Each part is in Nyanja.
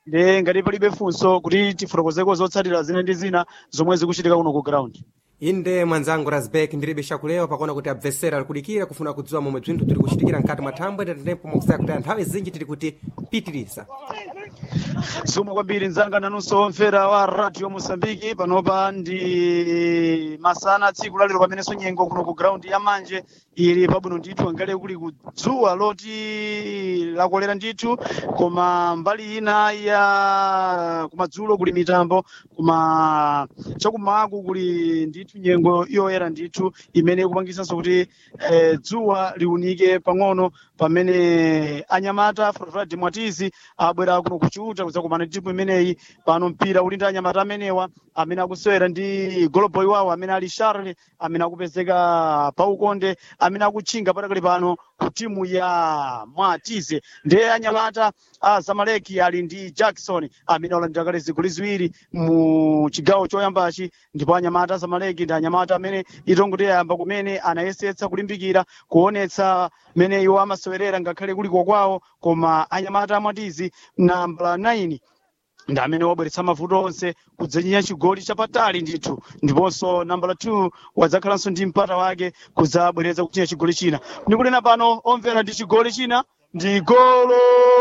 ndi ngati palibe funso kuti tifotokozeko zotsatira zina ndi zina zomwe zikuchitika kuno ku ground inde mwanzangu rasbek ndilibe chakulewa pakuona kuti abvesera alikudikira kufuna kudziwa momwe bzinthu tiri kuchitikira mkati mwa thambwe tetetempo mwakusaya kuti nthawi zinji tiri kuti pitiriza zomwe kwambiri mzanga nanunso omvera wa radio mosambiki panopa ndi masana tsiku lalero pamenenso nyengo kuno ku ground ya manje ili pabwino ndithu angale kuli kudzuwa loti lakolera ndithu koma mbali ina ya kumadzulo kuli mitambo koma chakumaku kuli ndithu nyengo yoyera ndithu imene ikupangisanso kuti eh, dzuwa liunike pang'ono pamene anyamata frofradi mwatizi abwera kuno kuchiuta kudzakumana timu imeneyi pano mpira uli ndi anyamata amenewa amene akusewera ndi goloboy wawo amene ali charle amene akupezeka paukonde amene akutchinga patakali pano ku timu ya mwatize ndiye anyamata a zamaleki ali ndi jackson amene alandira kale zigoli ziwiri mu chigawo choyambachi ndipo anyamata a zamaleki ndi anyamata amene itongo tiyayamba kumene anayesetsa kulimbikira kuonetsa mene iwo amasewerera ngakhale kuliko kwawo koma anyamata amwatizi nambala 9 ndi amene wabweretsa mavuto onse kudzenyinya chigoli chapatali ndithu ndiponso nambala 2 wadzakhalanso ndi mpata wake kudzabweretsa kuchinya chigoli china ndikunena pano omvera ndi chigoli china ndi golo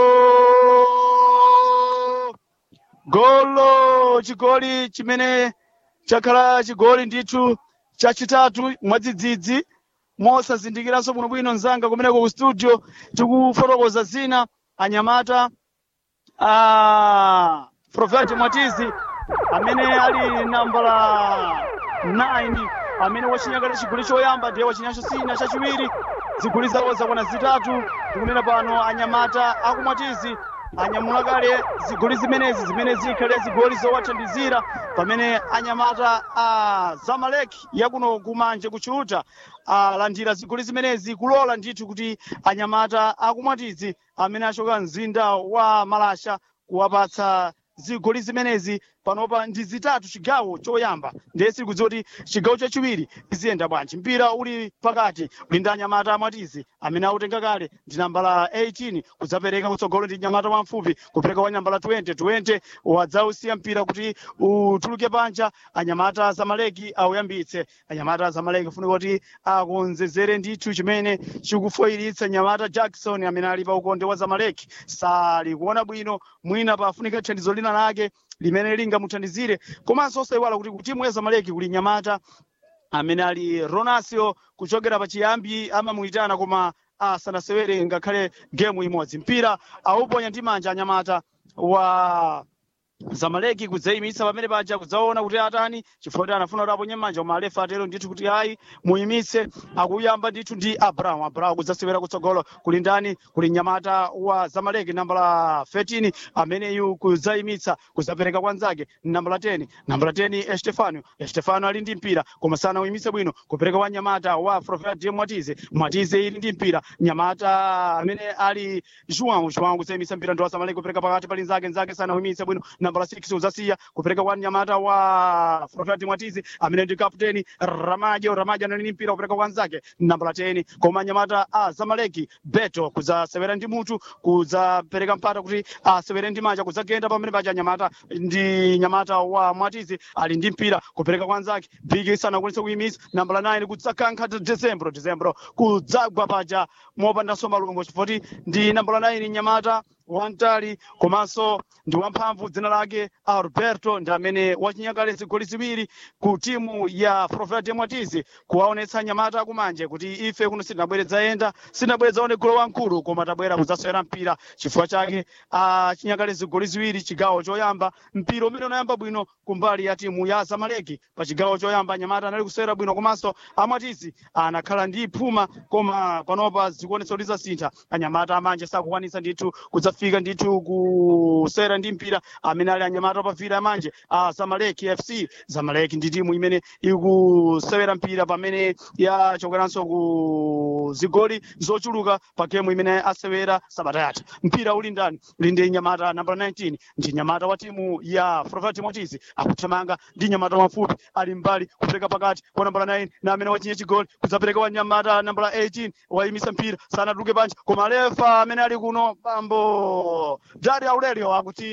golo chigoli chimene chakhala chigoli ndithu chachitatu mwadzidzidzi mosazindikiranso bwinobwino mzanga kumeneko ku studio tikufotokoza zina anyamata a profeti mwatizi amene ali nambala 9 amene wachinyakale chigoli choyamba ndiye wachinyacho sina chachiwiri zigoli zawo zakwana zitatu tikunena pano anyamata akumwatizi anyamula kale zigoli zimenezi zimene zikhale zigoli zowathandizira pamene anyamata a zamaleki yakuno kumanje kuchiuta alandira zigoli zimenezi kulola ndithu kuti anyamata akumwatizi amene achoka mzinda wa malasha kuwapatsa zigoli zimenezi panopa ndi zitatu chigawo choyamba ndiye siri kudziwa kuti chigawo chachiwiri iziyenda bwanji mpira uli pakati uli ndi anyamata amwatizi amene autenga kale ndi nambala 18 kudzapereka kutsogolo ndi nyamata wamfupi kupereka kwa nambala 20 20 wadzausiya mpira kuti utuluke panja anyamata zamaleki auyambitse anyamata zamaleki funika kuti akonzezere ndithu chimene chikufoyiritsa nyamata jackson amene ali pa ukonde wa zamaleki sali kuona bwino mwina pafunika thandizo lina lake limene lingamuthandizire komanso osayiwala kuti kutimu ya zamaleki kuli nyamata amene ali ronasio kuchokera pachiyambi amamuyitana koma asanasewere ngakhale gemu imodzi mpira auponya ndi manja anyamata wa zamaleki kudzayimitsa pamene paja kudzaona kuti atani chifukwa kuti anafuna kuti aponye manja koma alefa atero ndithu kuti ayi muyimitse akuyamba ndithu ndi abrahamu abrahamu kudzasewera kutsogolo kuli ndani kuli nyamata wa zamaleki nambala 13 ameneyu kudzayimitsa kudzapereka kwa nzake nambala 10 nambala 10 estefano estefano ali ndi mpira koma sana uyimitse bwino kupereka kwa nyamata wa profet mwatize mwatize ili ndi mpira nyamata amene ali juan juan kudzayimitsa mpira ndi wa zamaleki kupereka pakati pali nzake nzake sana uyimitse bwino nambala 6 udzasiya kupereka kwa nyamata wa profet mwatizi amene ndi kapteni ramajo ramajo anali ndi mpira kupereka kwa nzake nambala 10 koma nyamata a zamaleki beto kudzasewera ndi mutu kudzapereka mpata kuti asewere ndi manja kudzagenda pamene paja nyamata ndi nyamata wa mwatizi ali ndi mpira kupereka kwa nzake bigi sanakwanitse kuyimitsa nambala 9 kudzakankha decembro decembro kudzagwa paja mopandanso malungo chifukwa ndi nambala 9 nyamata wamtali komanso ndi wamphamvu dzina lake alberto ndi amene wachinyakale zigoli ziwiri ku timu ya profet mwatizi kuwaonetsa nyamata akumanje kuti ife kuno sitinabweredza yenda sitinabweredza one golo wamkulu koma tabwera kudzasewera mpira chifukwa chake achinyakale zigoli ziwiri chigawo choyamba mpira umene unayamba bwino kumbali ya timu ya zamaleki pa chigawo choyamba nyamata anali kusewera bwino komanso amwatizi anakhala ndi phuma koma panopa zikuonetsa kuti zasintha anyamata amanje sakukwanitsa ndithu kudzafika ndithu kusewera ndi mpira amene ali anyamata pavira amanje a zamaleki fc zamaleki ndi timu imene ikusewera mpira pamene yachokeranso ku zigoli zochuluka pa gemu imene asewera sabata yatha mpira uli ndani uli ndi nyamata nambala 19 ndi nyamata wa timu ya profet motizi akuthamanga ndi nyamata wafupi ali mbali kupereka pakati kwa nambala 9 na amene wachinye chigoli kudzapereka wa nyamata nambala 18 wayimisa mpira sanatuluke panja koma lefa amene ali kuno bambo Dario Aurelio akuti